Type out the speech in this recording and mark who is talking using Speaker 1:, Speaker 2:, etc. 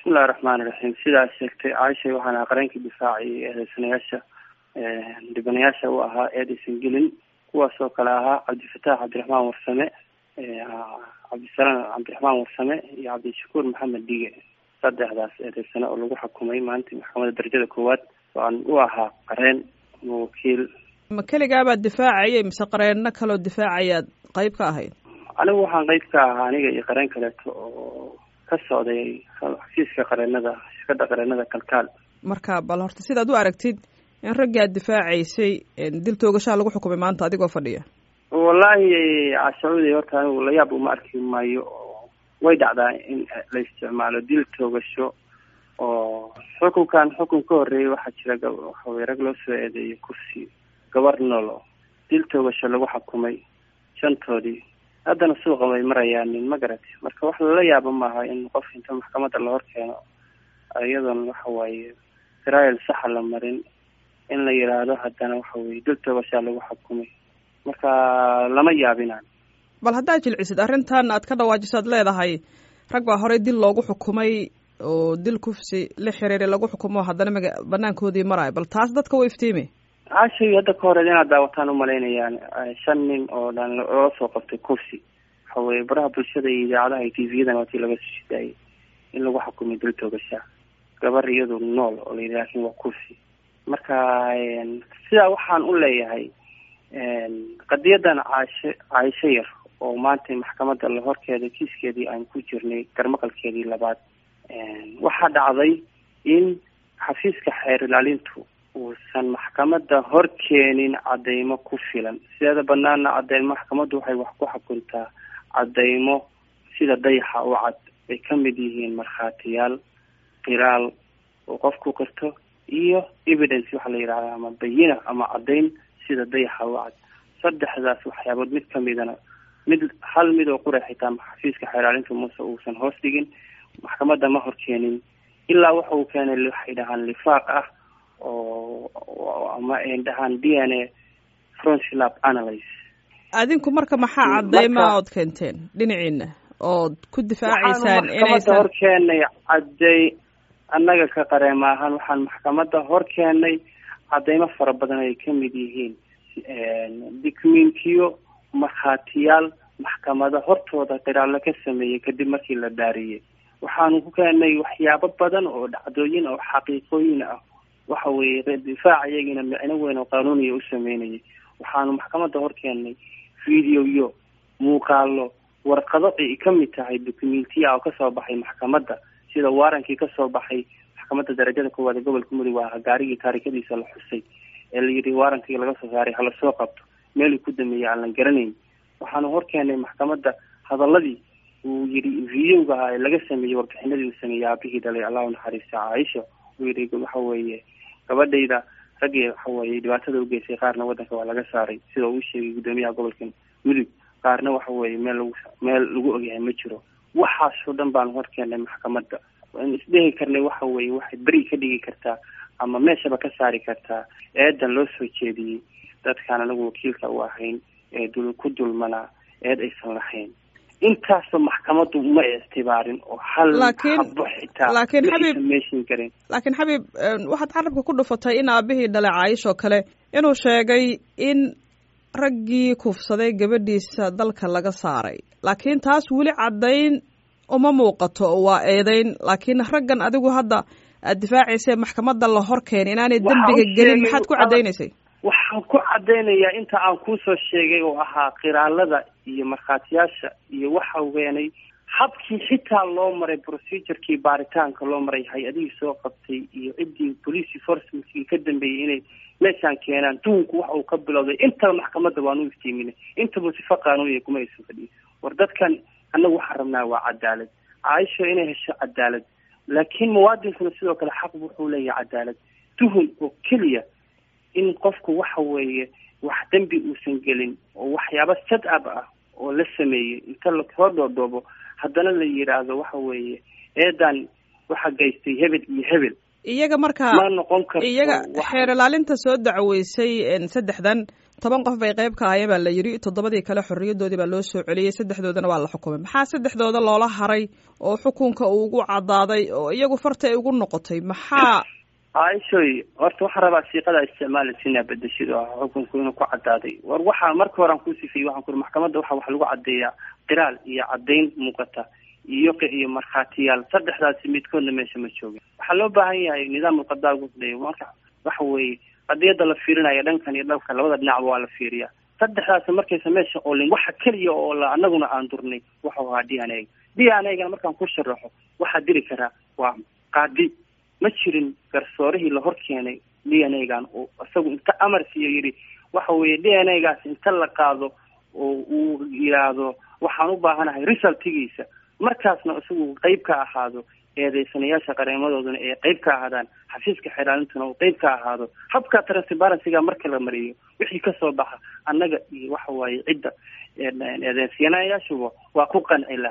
Speaker 1: bismillahi raxmaani raxiim sidaas sheegtay caaisha waxaan ahaa qareenkii difaacay eedeysanayaasha dhibanayaasha u ahaa eedaysan gelin kuwaas oo kale ahaa cabdifataax cabdiraxmaan warsame cabdisalaam cabdiraxmaan warsame iyo cabdishakuur maxamed dige saddexdaas eedeysane oo lagu xukumay maanta maxkamadda darajada koowaad waan u ahaa qareen ama wakiil
Speaker 2: ma keligaabaad difaacayay mise qareenno kaloo difaacayaad qayb ka ahayd
Speaker 1: anigu waxaan qayb ka ahaa aniga iyo qareen kaleeto oo ka socday xafiiska qareenada shirkadda qareenada kalkaal
Speaker 2: marka bal horta sidaad u aragtid in raggii aad difaacaysay dil toogashaa lagu xukumay maanta adigoo fadhiya
Speaker 1: wallaahi cashacuudi horta anigu layaab uma arki maayo oo way dhacdaa in la isticmaalo dil toogasho oo xukunkan xukun ka horreeyay waxaa jira waxawey rag loo soo eedeeyay kursi gabar noolo dil toogasho lagu xukumay shantoodii haddana suuqa way marayaanin ma garatay marka wax lala yaabo maaha in qof inta maxkamadda la hor keeno iyadoon waxa waaye trial saxa la marin in la yidhaahdo haddana waxa weye dil toogashaa lagu xukumay marka lama yaabinaan
Speaker 2: bal haddaad jilcisid arrintan aad ka dhawaajiso ad leedahay rag baa horey dil loogu xukumay oo dil kufsi la xiriiray lagu xukumo haddana maga banaankoodii marayo bal taas dadka wa iftiimi
Speaker 1: caashay hadda ka horeed inaad daawataan umalaynayaan shan nin oo dhan loola soo qabtay kursi waxa weye baraha bulshada iyo idaacadaha iyo tvyadan waa tii laga soo shidaayay in lagu xukumay dil toogashaa gabar iyadu nool oo la yidhi laakin waa kursi marka sidaa waxaan u leeyahay qadiyadan caashe caaisho yar oo maanta maxkamadda la horkeeda kiiskeedii aan ku jirnay garmaqalkeedii labaad waxaa dhacday in xafiiska xeer ilaalintu uusan maxkamadda hor keenin cadeymo ku filan sideeda banaana cadeymo maxkamaddu waxay wax ku xukuntaa cadeymo sida dayaxa u cad ay ka mid yihiin markhaatiyaal qiraal oo qofku qirto iyo evidence waxaa la yidhahda ama bayina ama caddayn sida dayaxa u cad saddexdaas waxyaabood mid kamidana mid hal mid oo qura xitaa xafiiska xeeraalinta muuse uusan hoos dhigin maxkamadda ma hor keenin ilaa waxa uu keenay waxay dhahaan lifaaq ah oo ama ay dhahaan d n a froncilab analyse
Speaker 2: adinku marka maxaa cadeyma ood keenteen dhinaciina ood ku difaacaysaan inaysan
Speaker 1: hor keenay cadey annaga ka qareema ahaan waxaan maxkamadda hor keenay cadeymo fara badan ay ka mid yihiin documentiyo markhaatiyaal maxkamada hortooda qiraallo ka sameeyey kadib markii la dhaariyey waxaanu ku keenay waxyaabo badan oo dhacdooyin oo xaqiiqooyin ah waxa weeye difaac iyagina micno weyn oo qaanuuniya u sameynayay waxaanu maxkamadda hor keenay videoyo muuqaalo warqado ay ka mid tahay documentiya oo kasoo baxay maxkamadda sida waarankii kasoo baxay maxkamadda darajada koowaad ee gobolka mudug waa gaarigii taarikadiisa la xusay ee la yidhi waarankii laga soo saaray hala soo qabto meeluu ku dameeyey aan la garanayn waxaanu hor keenay maxkamadda hadaladii uu yidhi videoga ahaa ee laga sameeyey warbixinadii uu sameeyey aabihii dhalay allahu naxariista caaisha uu yidhi waxa weeye gabadhayda raggii waxa weeye dhibaatada ugeysay qaarna waddanka waa laga saaray sida uu sheegay guddoomiyaha gobolka mudug qaarna waxa weeye meel lagu meel lagu ogyahay ma jiro waxaasoo dhan baanu hor keenay maxkamadda waan isdhehi karnay waxa weeye waxay beri ka dhigi kartaa ama meeshaba ka saari kartaa eedan loo soo jeediyey dadkaan anagu wakiilka u ahayn ee dul ku dulmanaa eed aysan lahayn intaasoo maxkamaddu ma ictibaarin oo hal habo xitaa
Speaker 2: laakiin xabiib
Speaker 1: meeshin karin
Speaker 2: laakiin xabiib waxaad carabka ku dhufatay in aabihii dhalay caayish oo kale inuu sheegay in raggii kufsaday gabadhiisa dalka laga saaray laakiin taas weli caddayn uma muuqato waa eedeyn laakiin raggan adigu hadda aad difaacaysa maxkamadda la hor keenay inaanay dembiga gelin maxaad ku caddaynaysay
Speaker 1: waxaan ku caddaynayaa inta aan kuusoo sheegay oo ahaa qiraalada iyo markhaatiyaasha iyo waxa weenay habkii xitaa loo maray procedurkii baaritaanka loo maray hay-adihii soo qabtay iyo ciddii police enforcementkii ka dambeeyey inay meeshaan keenaan duhunku waxa uu ka bilowday intaba maxkamadda waanu iftiiminay intaba sifa qaanuuniya kuma aysan fadhiyin war dadkan annagu waxaan rabnaa waa cadaalad caaisho inay hesho cadaalad laakiin muwaadinkuna sidoo kale xaq wuxuu leeyahay cadaalad tuhun oo keliya in qofku waxa weeye wax dembi uusan gelin oo waxyaaba sad ab ah oo la sameeyey inta lasoo dhoodhoobo haddana la yidhaahdo waxa weeye eedan waxa geystay hebel iyo hebel
Speaker 2: iyaga markaa
Speaker 1: ma noqon karto
Speaker 2: iyaga xeer ilaalinta soo dacweysay saddexdan toban qof bay qayb ka ahayeen baa la yidhi toddobadii kale xorriyadoodii baa loo soo celiyey saddexdoodana waa la xukumay maxaa saddexdooda loola haray oo xukunka uu ugu caddaaday oo iyagu farta ay ugu noqotay maxaa
Speaker 1: aishoy horta waxaan rabaa siiqada isticmaalaysa inaa bedeshid oo xukunku inuu ku caddaaday war waxaa marka hore aan ku sifiyey waxaan ku uri maxkamadda waxa wax lagu caddeeyaa qiraal iyo caddayn muuqata iyo iyo markhaatiyaal saddexdaasi midkoodna meesha ma joogin waxaa loo baahan yahay nidaam qadaa gudlay marka waxa weeye qadiyada la fiirinayo dhankan iyo dhanka labada dhinacba waa la fiiriyaa saddexdaasi markaysa meesha oolin waxa keliya oo la anaguna aan durnay waxau ahaa d n a d n a gana markaan ku sharaxo waxaa diri karaa waa qaadi ma jirin garsoorihii la hor keenay d n a gan oo isagu inta amar siiyo yidhi waxa weeye d n a gaas inta la qaado oo uu yidhaahdo waxaan u baahanahay resultigiisa markaasna isagu qeyb ka ahaado eedeysanayaasha qareemadooduna ee qeyb ka ahaadaan xafiiska xeraalintuna uu qeyb ka ahaado habka transparencyga marka la mariyo wixii kasoo baxa annaga iyo waxa waaye cidda eedeysanayaashuba waa ku qanci laha